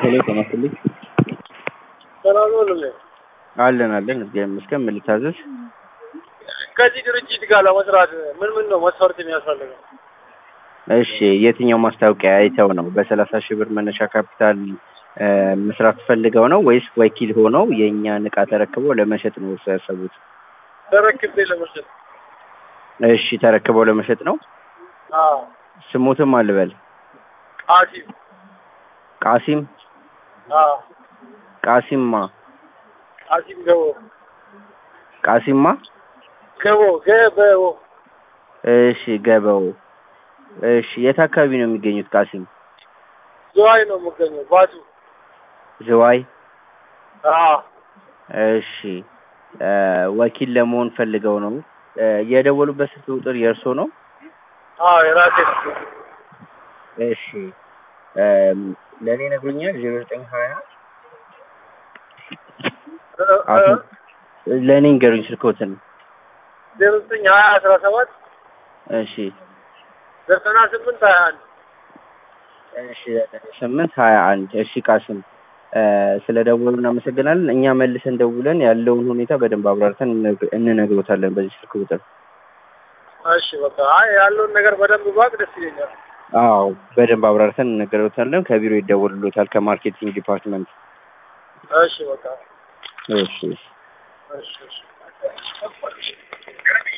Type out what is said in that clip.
ሄሎ ጤና ይስጥልኝ። ሰላም ነው ልልህ አለን አለን እግዚአብሔር ይመስገን። ምን ልታዘዝ? ከዚህ ድርጅት ጋር ለመስራት ምን ምን ነው መስፈርት የሚያስፈልገው? እሺ የትኛው ማስታወቂያ አይተው ነው? በሰላሳ ሺህ ብር መነሻ ካፒታል እ መስራት ፈልገው ነው ወይስ ወኪል ሆነው የእኛን እቃ ተረክበው ለመሸጥ ነው እሱ ያሰቡት? ተረክቤ ለመሸጥ እሺ ተረክበው ለመሸጥ ነው። አዎ ስሙትም አልበል ቃሲም ቃሲም አዎ ቃሲምማ ቃሲም ገቦ ቃሲምማ ገቦ ገበቦ እሺ ገበው እሺ የት አካባቢ ነው የሚገኙት ቃሲም? ዝዋይ ነው የምገኘው ባቱ ዝዋይ አዎ እሺ እ ወኪል ለመሆን ፈልገው ነው እ የደወሉበት ስልክ ቁጥር የእርሶ ነው? አዎ የራሴ እሺ እ ለእኔ ነግሮኛል ዜሮ ዘጠኝ ሀያ አሁን ለእኔ ንገሩኝ ስልክዎትን። ዜሮ ዘጠኝ ሀያ አስራ ሰባት እሺ ዘጠና ስምንት ሀያ አንድ እሺ ዘጠኝ ስምንት ሀያ አንድ እሺ ቃስም እ ስለ ደወሉ እናመሰግናለን። እኛ መልሰን ደውለን ያለውን ሁኔታ በደንብ አብራርተን እንነግ- እንነግሮታለን በዚህ ስልክ ቁጥር። እሺ በቃ አይ ያለውን ነገር በደንብ ባቅ ደስ ይለኛል። አዎ በደንብ አብራርተን እንነግሮታለን። ከቢሮ ይደወልሎታል ከማርኬቲንግ ዲፓርትመንት። እሺ በቃ እሺ እሺ እሺ እሺ